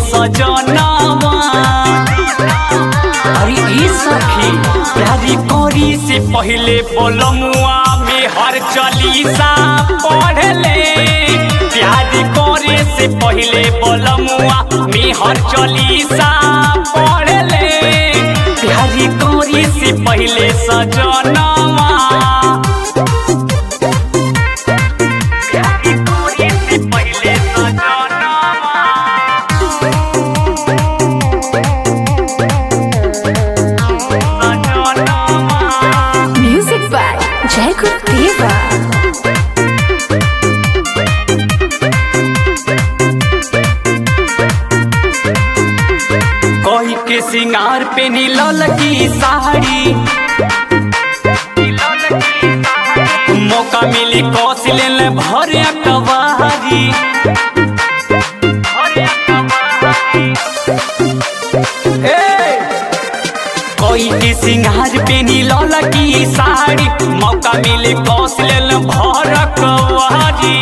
सजनवा अरे ई सखी प्यारी करी से पहले बोलमुआ में हर चालीसा पढ़ले प्यारी करे से पहले बोलमुआ में हर चालीसा पढ़ले प्यारी करी से पहले सजनवा प्यारी करी से पहले सजनवा Music by Jacob Deva. कोई के सिंगार पे नीलल की साड़ी मौका मिली कौश ले भर कवारी ए, कोई के सिंगार पे नीलल की साड़ी मौका मिली कौश ले भर कवारी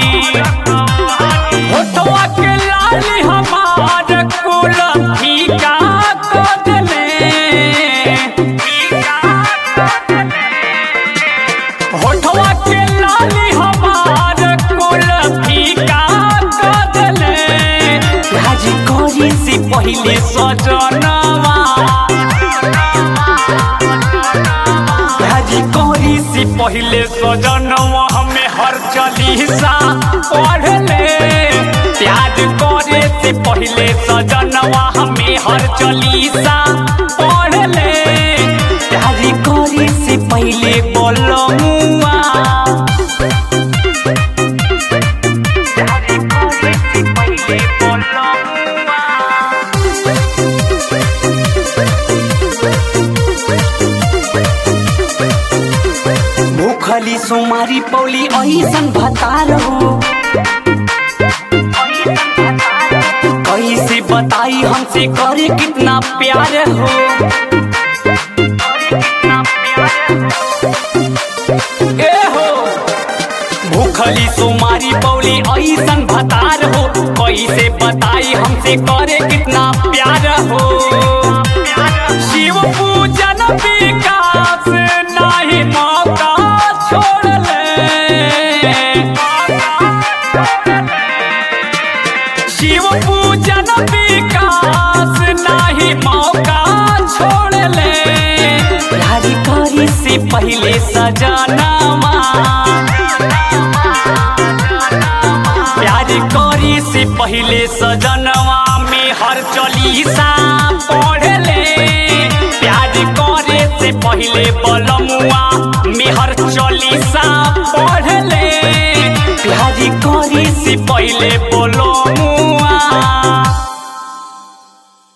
होठवा के लाली हमार कुल फीका कर देले होठवा के लाली हमार कुल फीका कर देले राजी करी से पहले सजनवा राजी करी से पहले सजनवा हमें हर चालीसा पढ़ले प्यार करे से पहले सजनवा हमें हर चालीसा पढ़ले प्यार करे से पहले बोलमुआ प्यार करे से पहले बोलमुआ भूखली सोमारी पौली ऐसन भतार हो कैसे बताई हमसे करे कितना प्यार हो ए हो भूखली सोमारी पौली ऐसन भतार हो कैसे बताई हमसे करे कितना प्यार हो शिव पूजन विकास नाही मौका छोड़ले शिव पूजन विकास नाही मौका छोड़ले प्यारी करी से पहले सजनवा प्यारी करी से पहले सजनवा में हर चलीसा पढ़ले प्यार करे से पहले बलमुआ में हर चलीसा पढ़ले प्यारी करी से पहले बोलो